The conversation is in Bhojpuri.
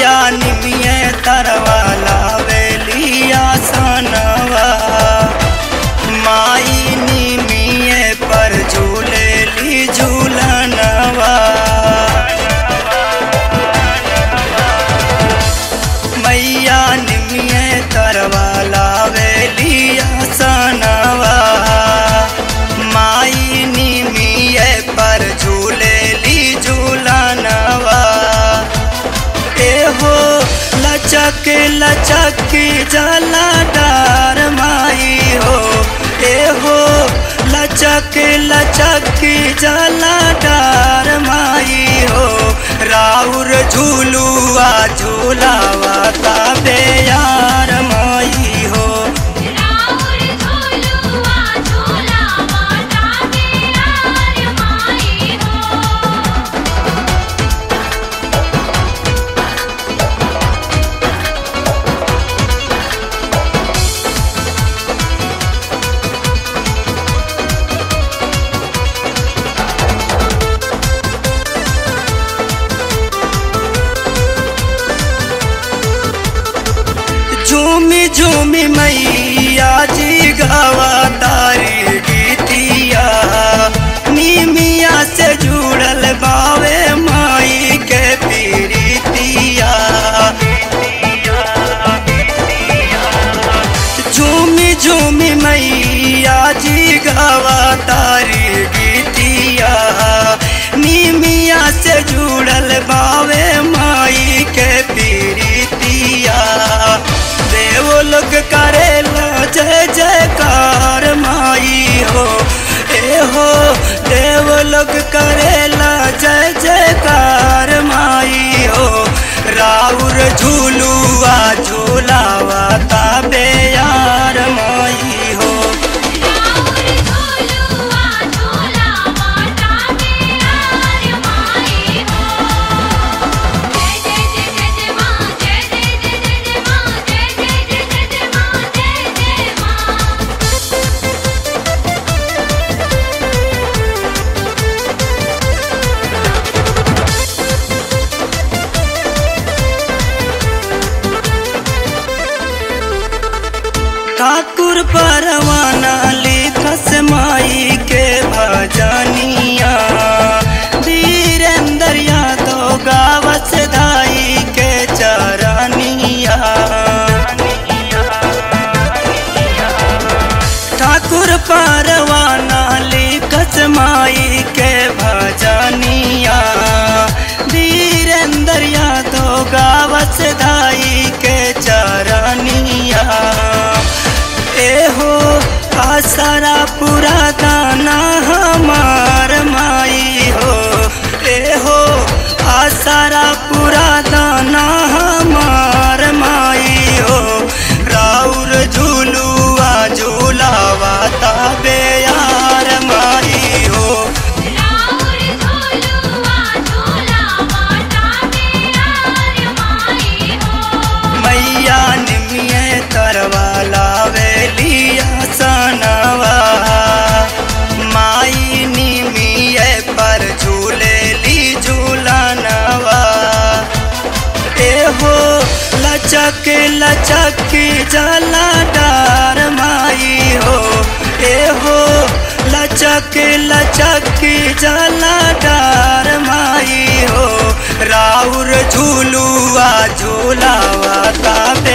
मैया निमिये तरवाला वेलिया सनवा माई निमिये पर झूले ली झूलनवा मैया निमिये तरवाला वेलिया सनवा माई निमिये पर झूले ली झूलनवा एहो लचक लचक जला डार माई हो एहो लचक लचक जला डार माई हो राउर झूलुआ झूलावा ताबे यार माई हो राउर झूलुआ झूलावा ताबे यार माई हो झूमी झूमी मैया जी गावा तारी गीतिया नीमिया से जुड़ल बावे माई के पीरितिया झूमी झूमी मैया जी गावा तारी गीतिया नीमिया से जुड़ल बावे माई के पीरितिया देव लोग करेला जय जयकार माई हो ए हो देव लोग करेला जय जयकार माई हो राउर झूलुआ झूलावा ताबे यार माई हो राउर झूलुआ झूलावा ताबे यार माई हो जय जय जय जय जय मां जय जय जय जय जय मां जय जय जय जय जय मां जय जय मां ठाकुर परवाना लिखस माई के भजनिया वीरेंद्र यादव गावस दाई के चरनिया ठाकुर परवाना लिखस माई के भजनिया वीरेंद्र यादव गावस दाई के चरनिया एहो आसरा पूरा दाना हमार माई हो एहो आसरा पूरा दाना हमार माई हो राउर झूलुआ झूलावा ताबे यार माई हो राउर झूलुआ झूलावा ताबे यार माई हो मैया निमिये तरवाला वेलिया सनवा माई निमिये पर झूले ली झूलनवा एहो लचक लचक जला डार माई हो एहो लचक लचक जला डार माई हो राउर झूलुआ झूलावा ताबे